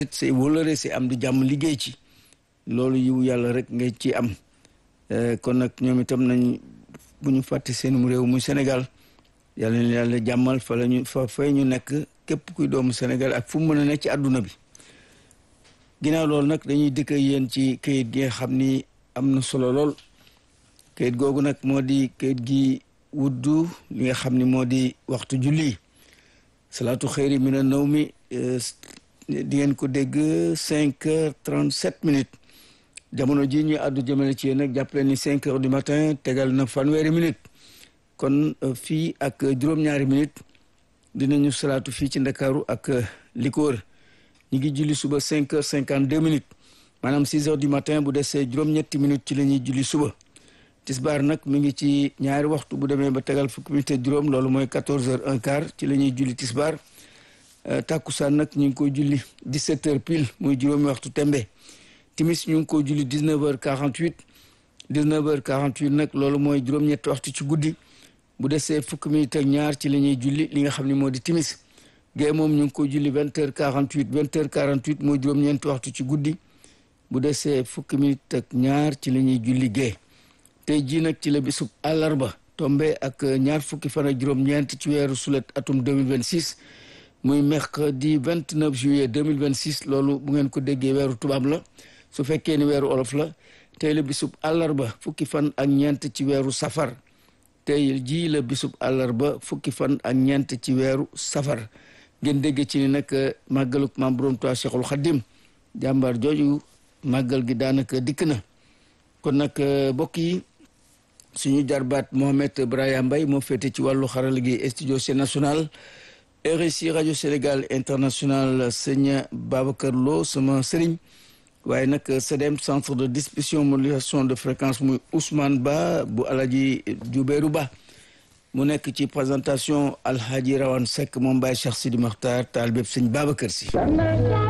say wóolare say am di jàmm liggéey ci loolu yiw yàlla rek ngay ci am kon nag ñoom itam nañ bu ñu fàtte seenum réew muy Sénégal yàlla na yàlla jàmmal fa la ñu fa fay ñu nekk képp kuy doomu Sénégal ak fu mu mën a nekk ci àdduna bi ginnaaw loolu nag dañuy dëkk yéen ci kayit gi nga xam ni am na solo lool kayit googu nag moo di kayit gi wuddu li nga xam ni moo di waxtu julli salaatu xëyri mina naw mi di ngeen ko dégg cinq heures trente sept minutes jamono ji ñu àddu jëmale ci yéen nag jàppale ni cinq heures du matin tegal na fanweeri minutes kon fii ak juróom-ñaari minutes dinañu salaatu fii ci ndakaaru ak li ko wër ñu ngi julli suba cinq heures cinquante deux minutes maanaam six heures du matin bu desee juróom-ñetti minutes ci la ñuy julli suba tisbaar nag mi ngi ci ñaari waxtu bu demee ba tegal fukki minutes juróom loolu mooy quatorze heures un quart ci la ñuy julli tisbaar tàkkusaan nag ñu ngi koy julli dix-sept heures pile muy juróomi waxtu tembe timis ñu ngi koy julli dix-neuf heures quarante-huit dix-neuf heures quarante-huit nag loolu mooy juróom-ñetti waxtu ci guddi bu desee fukki minutes ak ñaar ci la ñuy julli li nga xam ne moo di timis gée moom ñu ngi koy julli vingt heures quarante-huit vingt heures quarante-huit mooy juróom-ñeenti waxtu ci guddi bu desee fukki minutes ak ñaar ci la ñuy julli gée tey jii nag ci la bisub àllarba tombe ak ñaar fukki fan ak juróom-ñeent ci weeru sulet atum 2026 muy mercredi 29 juillet 2026 loolu bu ngeen ko déggee weeru tubaab la su fekkee ni weeru olof la tey la bisub àllarba fukki fan ak ñeent ci weeru safar tey jii la bisub àllarba fukki fan ak ñeent ci weeru safar ngeen dégg ci ni nag màggaluk maam Borom Tuubaa Cheikhul Khadim jàmbaar jooju màggal gi daanaka dikk na kon nag mbokk yi suñu jarbaat Mohamed Brahima Mbaye moo féete ci wàllu xarala gi studio C national RSI rajo Sénégal international sëñ Babacar Lo sama sëriñ waaye nag CDM centre de distribution modulation de fréquence muy Ousmane Ba bu Alaji Jubéeru Ba mu nekk ci présentation Alhaji Rawane Seck moom Baye Cheikh Sidi Makhtar taal bépp sëñ Babacar si